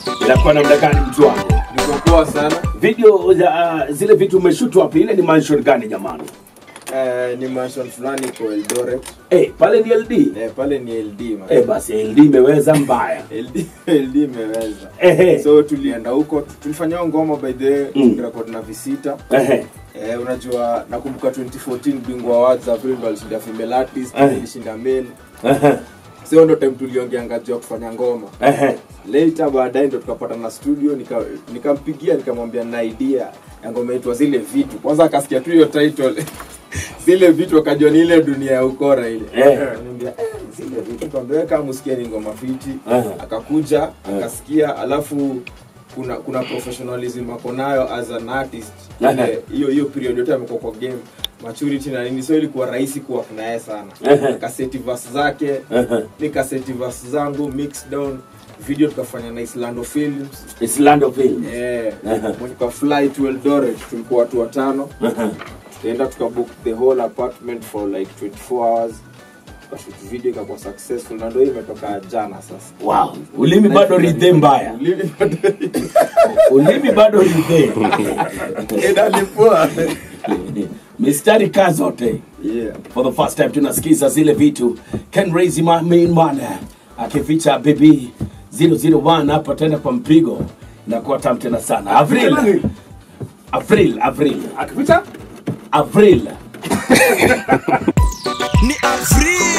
Inakuwa namna gani mtu wangu? Niko poa sana. Video za uh, zile vitu umeshoot wapi? Ile ni mansion gani jamani? Eh, ni mansion fulani iko Eldoret. Eh, pale ni LD. Eh, pale ni LD man. Eh, basi LD imeweza mbaya. LD LD imeweza. Ehe. So tulienda huko, tulifanya hiyo ngoma by the way, Mm. record na visita. Ehe. Eh, unajua nakumbuka 2014 Bingwa Awards April ndo alishinda female artist, Eh. alishinda male. Ehe. So ndo time tuliongeanga juu ya kufanya ngoma. Ehe. Later baadaye ndo tukapata na studio nika nikampigia nikamwambia na idea ya ngoma itwa zile vitu. Kwanza akasikia tu hiyo title zile vitu akajua ni ile dunia ya ukora ile. Eh. Ananiambia eh, zile vitu nikamwambia "Wewe kama musikia ni ngoma fiti. Eh. Akakuja akasikia alafu kuna kuna professionalism ako nayo as an artist. Eh. Ile- Hiyo hiyo period yote amekuwa kwa game maturity na nini so ilikuwa rahisi kuwa naye sana. Eh. Kaseti verse zake Eh. ni kaseti verse zangu mix down video tukafanya na Islando Films It's land of film. eh Aha. mwenye kwa fly to Eldoret tulikuwa watu watano Ehe. tukaenda tukabook the whole apartment for like 24 hours tukashoot video ikakuwa successful na ndio hii imetoka jana sasa Wow. Ulimi bado ridhe mbaya. Ulimi bado Ulimi bado ridhe. inalipua Mistari kaa zote. yeah For the first time tunasikiza zile vitu. Can raise my main man. Akificha baby 001 hapa tena kwa mpigo. Inakuwa tamu tena sana. Avril. Avril, Avril. akipita Avril. ni Avril